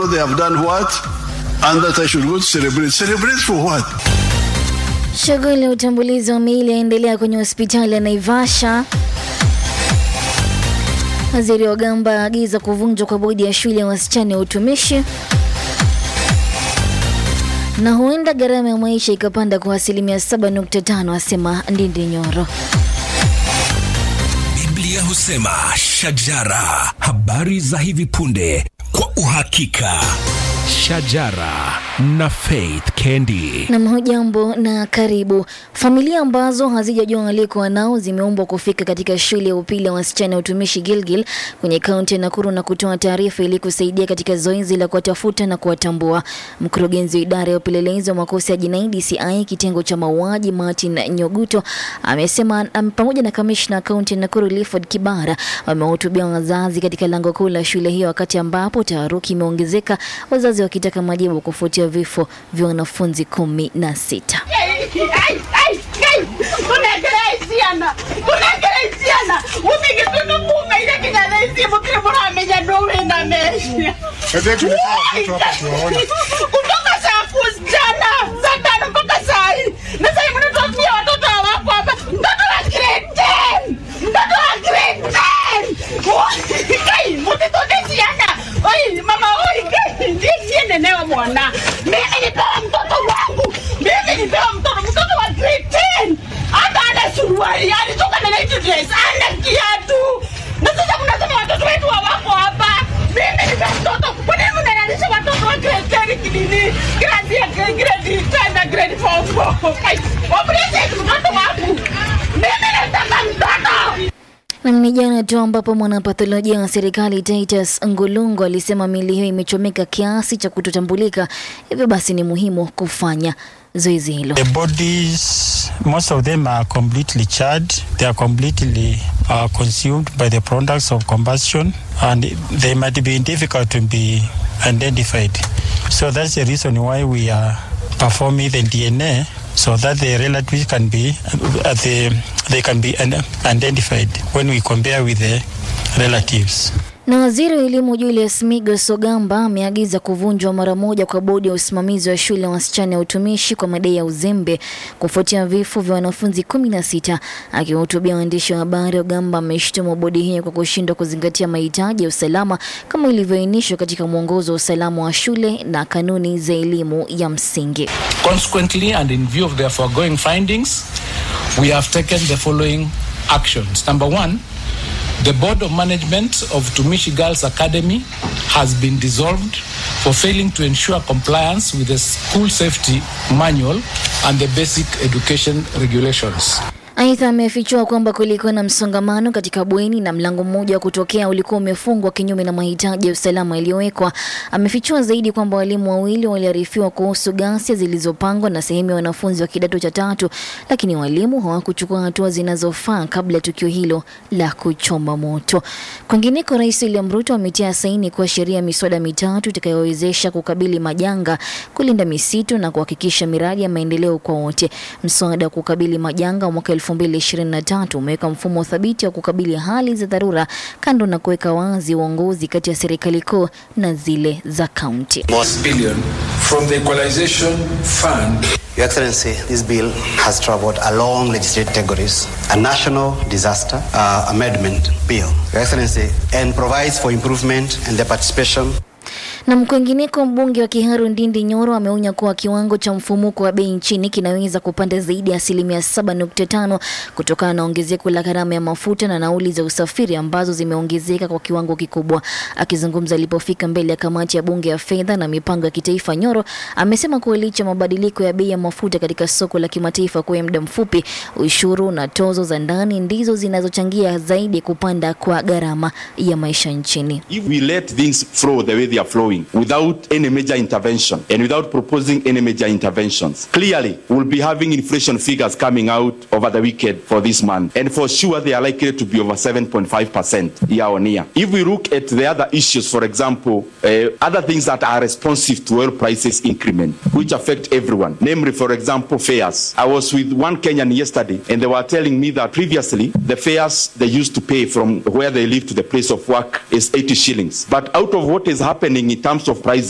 they have done what and that I should go to celebrate. Celebrate for what? Shughuli ya utambulizi wa miili yaendelea kwenye hospitali ya Naivasha. Waziri wa Gamba aagiza kuvunjwa kwa bodi ya shule ya wasichana ya utumishi. Na huenda gharama ya maisha ikapanda kwa asilimia 7.5, asema Ndindi Nyoro. Biblia husema shajara, habari za hivi punde kwa uhakika. Shajara na Faith Kendi. Nam, hujambo na karibu. Familia ambazo hazijajua waliko wanao zimeombwa kufika katika shule ya upili ya wasichana ya utumishi Gilgil kwenye kaunti ya Nakuru na kutoa taarifa ili kusaidia katika zoezi la kuwatafuta na kuwatambua. Mkurugenzi wa idara ya upelelezi wa makosa ya jinai DCI kitengo cha mauaji Martin Nyoguto amesema am, pamoja na kamishna kaunti ya Nakuru Clifford Kibara wamewahutubia wazazi katika lango kuu la shule hiyo, wakati ambapo taharuki imeongezeka, wazazi wakitaka majibu kufuatia vifo vya wanafunzi kumi na sita. tunekereisiana tunekereisiana umigitutu mume ile kinyareisimu kile muramenya nduwina mecia kutoka saa kusichana saa tano mpaka saa hii na sahii mnatuambia watoto hawako hapa mtoto wa grade 10 mtoto wa grade 10 kai mutitudisiana oi mama oi kai ndiye nenewa mwana mimi nipewa mtoto wangu mimi nipewa mtoto mtoto wa grade 10 hata ana suruali alitoka na night dress ana kiatu na sasa mnasema watoto wetu hawako hapa mimi nipe mtoto kwa nini mnalanisha watoto wa grade 10 kidini grade ya grade 10 na grade 4 kai wapeleze mtoto wangu mimi nataka mtoto Na ni jana tu ambapo mwanapatholojia wa serikali Titus Ngulungo alisema miili hiyo imechomeka kiasi cha kutotambulika, hivyo basi ni muhimu kufanya zoezi hilo. The bodies, most of them are completely charred. They are completely uh, consumed by the products of combustion, and they might be difficult to be identified. So that's the reason why we are performing the DNA so that the relatives can be uh, the, they can be un- identified when we compare with the relatives. Na waziri wa elimu Julius Migos Ogamba ameagiza kuvunjwa mara moja kwa bodi ya usimamizi wa shule ya wasichana ya utumishi kwa madai ya uzembe kufuatia vifo vya wanafunzi kumi na sita. Akiwahutubia waandishi wa habari, Ogamba ameshtumu bodi hiyo kwa kushindwa kuzingatia mahitaji ya usalama kama ilivyoainishwa katika mwongozo wa usalama wa shule na kanuni za elimu ya msingi. Consequently, and in view of their foregoing findings, we have taken the following actions. Number one, the Board of Management of Tumishi Girls Academy has been dissolved for failing to ensure compliance with the school safety manual and the basic education regulations. Aidha, amefichua kwamba kulikuwa na msongamano katika bweni na mlango mmoja wa kutokea ulikuwa umefungwa kinyume na mahitaji ya usalama yaliyowekwa. Amefichua zaidi kwamba walimu wawili waliarifiwa kuhusu ghasia zilizopangwa na sehemu ya wanafunzi wa kidato cha tatu, lakini walimu hawakuchukua hatua zinazofaa kabla ya tukio hilo la kuchoma moto. Kwingineko, Rais William Ruto ametia saini kwa sheria ya miswada mitatu itakayowezesha kukabili majanga, kulinda misitu na kuhakikisha miradi ya maendeleo kwa wote. Mswada wa kukabili majanga wa mwaka 2023 umeweka mfumo thabiti wa kukabili hali za dharura, kando na kuweka wazi uongozi kati ya serikali kuu na zile za kaunti. billion from the Equalization Fund Your Excellency, this bill has traveled along legislative categories, a national disaster uh, amendment bill, Your Excellency, and provides for improvement and the participation Na mkwengineko, mbunge wa Kiharu Ndindi Nyoro ameonya kuwa kiwango cha mfumuko wa bei nchini kinaweza kupanda zaidi ya asilimia 7.5 kutokana na ongezeko la gharama ya mafuta na nauli za usafiri ambazo zimeongezeka kwa kiwango kikubwa. Akizungumza alipofika mbele ya kamati ya bunge ya fedha na mipango ya kitaifa, Nyoro amesema kuwa licha ya mabadiliko ya bei ya mafuta katika soko la kimataifa kwa muda mfupi, ushuru na tozo za ndani ndizo zinazochangia zaidi kupanda kwa gharama ya maisha nchini. If we let things flow the way they are flowing without any major intervention and without proposing any major interventions, clearly we'll be having inflation figures coming out over the weekend for this month. And for sure, they are likely to be over 7.5% year on year. If we look at the other issues, for example, uh, other things that are responsive to oil prices increment, which affect everyone, namely, for example, fares. I was with one Kenyan yesterday and they were telling me that previously the fares they used to pay from where they live to the place of work is 80 shillings. But out of what is happening in terms of price